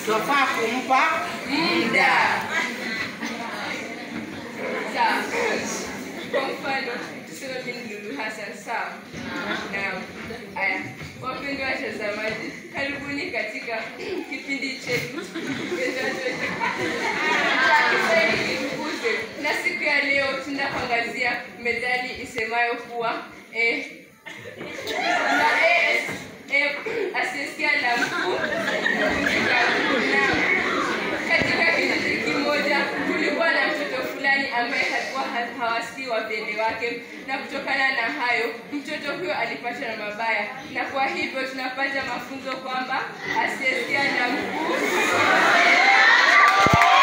twafaa kumpa muda. Sawa. Kwa mfano, tuseme mimi ni Lulu Hassan, sawa? Naam. Aya, wapendwa watazamaji, karibuni katika kipindi chetu kipendacho cha Kiswahili Tukuze. Na siku ya leo tunaenda kuangazia methali isemayo kuwa eh, na eh, eh, asiyesikia la mkuu huvunjika guu. Naam. Katika kijiji kimoja kulikuwa na mtoto fulani ambaye alikuwa ha- hawasikii wapende wake, na kutokana na hayo mtoto huyo alipatwa na mabaya, na kwa hivyo tunapata mafunzo kwamba asiyesikia la mkuu